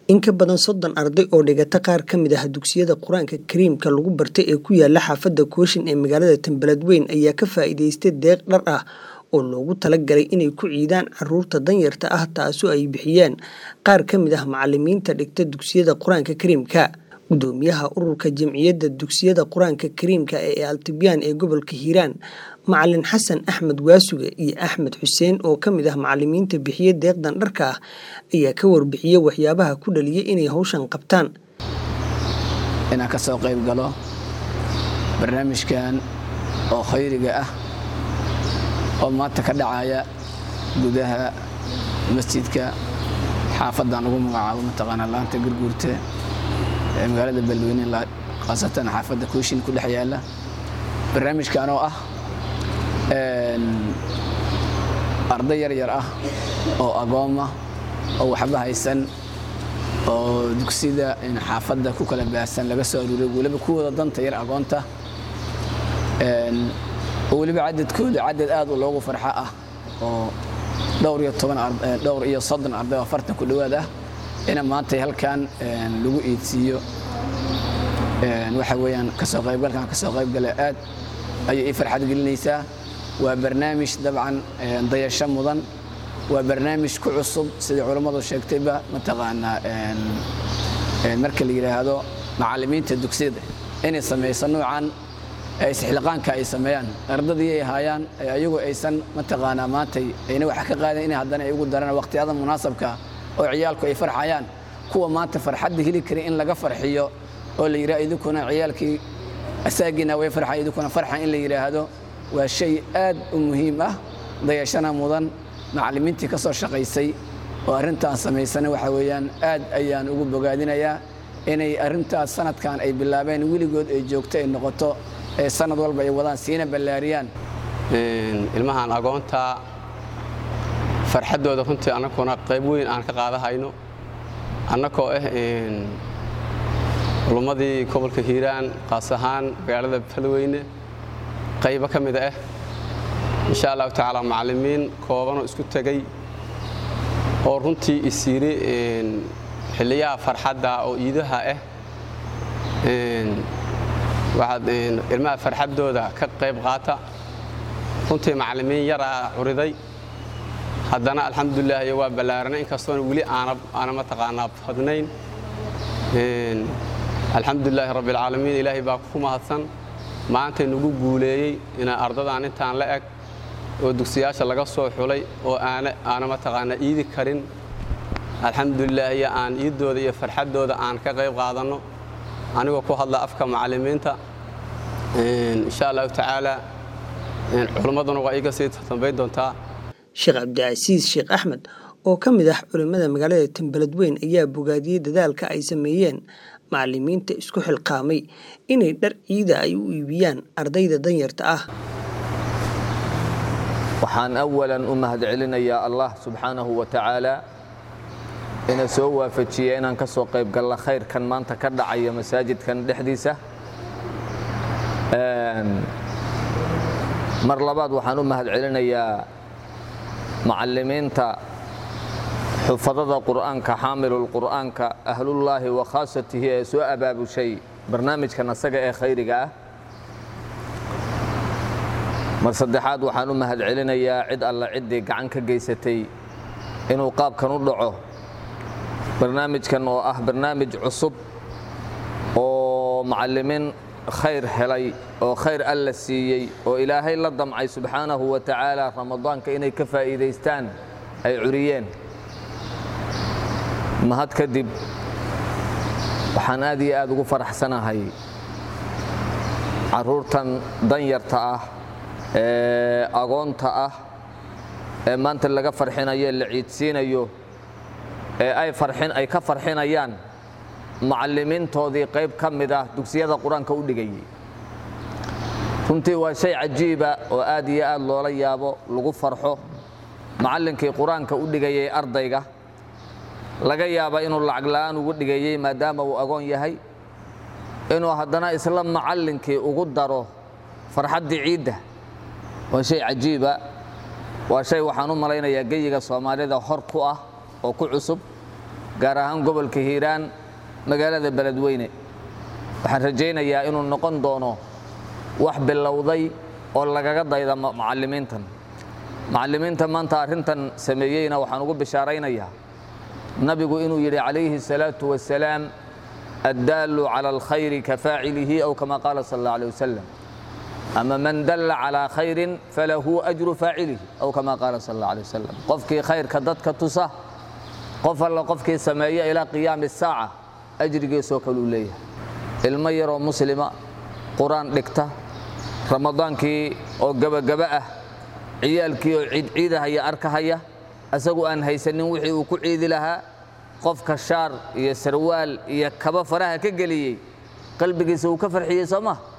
In ka badan soddon arday oo dhigata qaar ka mid ah dugsiyada Quraanka Kariimka lagu bartay ee ku yaala xaafadda Kooshin ee magaalada Tanbeledweyne ayaa ka faa'iidaystay deeq dhar ah oo loogu talagalay inay ku ciidaan carruurta danyarta ah taasoo ay bixiyeen qaar ka mid ah macallimiinta dhigta dugsiyada Quraanka Kariimka. Gudoomiyaha ururka Jamciyadda Dugsiyada Quraanka Kariimka ee Altibyaan ee gobolka Hiiraan, Macalin Xasan Axmed Waasuge iyo Axmed Xuseen oo ka mid ah macallimiinta bixiya deeqdan dharka ah ayaa ka warbixiyay waxyaabaha ku dhaliyay inay hawshan qabtaan. inaan ka soo qayb galo barnaamijkan oo khayriga ah oo maanta ka dhacaya gudaha masjidka xaafadan ugu magacaabo mataqaana laanta gurguurta ee magaalada Beledweyne khaasatan xaafadda Kooshin ku dhex yaala barnaamijkan oo ah arday yar yar ah oo agooma oo waxba haysan oo dugsida xaafadda ku kala baahsan laga soo aruuray weliba kuwooda danta yar agoonta oo weliba cadadkooda cadad aad u loogu farxa ah oo dhowr iyo toban dhowr iyo soddon arday oo afartan ku dhowaad ah ina maanta halkan lagu iidsiiyo waxa weeyaan kasoo qaybgalkan kasoo qaybgala aad ayay ii farxad gelinaysaa waa barnaamij dabcan dayasho mudan waa barnaamij ku cusub sidai culammadu sheegtayba mataqaanaa marka la yidhaahdo macallimiinta dugsiyada inay samayso noocan isxilqaanka ay sameeyaan ardadii ay haayaan ayagu aysan mataqaanaa maantay ayna wax ka qaadan inay haddana ay ugu daraan waqtiyada munaasabka oo ciyaalku ay farxayaan kuwa maanta farxadda heli kara in laga farxiyo oo la yidhaha idinkuna ciyaalkii asaagiina way farxay idinkuna farxa in la yidhaahdo waa shay aad u muhiim ah dayashana mudan macallimiintii ka soo shaqaysay oo arrintaan samaysana waxa weeyaan aad ayaan ugu bogaadinayaa inay arrintaas sanadkan ay bilaabeen weligood ay joogto ay noqoto ee sanad walba ay wadaan siina ballaariyaan ilmahan agoonta farxaddooda runtii annakuna qayb weyn aan ka qaadahayno annakoo ah culummadii gobolka hiiraan qaas ahaan magaalada beledweyne qaybo ka mida ah insha allahu tacaala macallimiin koobanoo isku tegey oo runtii isiiri xilliyaha farxadda oo iidaha ah waxaad ilmaha farxaddooda ka qayb qaata runtii macallimiin yaraa curiday haddana alxamdulilah iyo waa ballaaranay inkastoona weli aana mataqaanaa badnayn alxamdulilaahi rabbialcaalamiin ilaahay baa ku mahadsan maantay nagu guuleeyey inaa ardadaan intaan la eg oo dugsiyaasha laga soo xulay oo aana mataqaanaa iidi karin alxamdulilah iyo aan iiddooda iyo farxaddooda aan ka qayb qaadanno anigoo ku hadla afka macallimiinta insha allahu tacaala culimmaduna waa iiga sii dambayn doontaa sheekh cabdicasiis sheekh axmed oo ka mid ah culimmada magaalada tanbeledweyn ayaa bogaadiyey dadaalka ay sameeyeen macallimiinta isku xilqaamay inay dhar ciida ay u iibiyaan ardayda danyarta ah waxaan awalan u mahadcelinayaa allah subxaanahu wa tacaala ina soo waafajiya inaan ka soo qayb galla khayrkan maanta ka dhacaya masaajidkan dhexdiisa mar labaad waxaan u mahadcelinayaa macallimiinta xufadada qur'aanka xaamilulqur'aanka ahlullaahi wa khaasatihi ee soo abaabushay barnaamijkan asaga ee khayriga ah mar saddexaad waxaan u mahadcelinayaa cid alla ciddii gacan ka geysatay inuu qaabkan u dhaco barnaamijkan oo ah barnaamij cusub oo macallimiin khayr helay oo khayr alla siiyey oo ilaahay la damcay subxaanahu wa tacaala ramadaanka inay ka faa'iidaystaan ay curiyeen mahad kadib waxaan aad iyo aad ugu faraxsanahay carruurtan danyarta ah ee agoonta ah ee maanta laga farxinayo la ciidsiinayo ee ay farxin ay ka farxinayaan macallimiintoodii qayb ka mid ah dugsiyada qur-aanka u dhigayay runtii waa shay cajiiba oo aad iyo aad loola yaabo lagu farxo macallinkii qur-aanka u dhigayay ardayga laga yaaba inuu lacag la'aan ugu dhigayey maadaama uu agoon yahay inuu haddana isla macallinkii ugu daro farxaddii ciidda waa shay cajiiba waa shay waxaan u malaynayaa geyiga soomaalida hor ku ah oo ku cusub gaar ahaan gobolka hiiraan magaalada beledweyne waxaan rajaynayaa inuu noqon doono wax bilowday oo lagaga dayda macallimiintan macallimiinta maanta arrintan sameeyeyna waxaan ugu bishaaraynayaa nabigu inuu yidhi calayhi الsalaaةu wasalaam addaalu calى alkhayri ka faacilihi aw kama qaala sal اllah alيه wasalam ama man dalla calىa khayrin falahu ajru faacilihi aw kama qaala sal اllah alيه wasalam qofkii khayrka dadka tusa qof alla qofkii sameeya ilaa qiyaami الsaaca ajrigiisoo kaluu leeyahay ilmo yaroo muslima qur-aan dhigta ramadaankii oo gebagaba ah ciyaalkii oo ciidciidahaya arkahaya asagu aan haysanin wixii uu ku ciidi lahaa qofka shaar iyo sarwaal iyo kaba faraha ka geliyey qalbigiisa uu ka farxiyey soo ma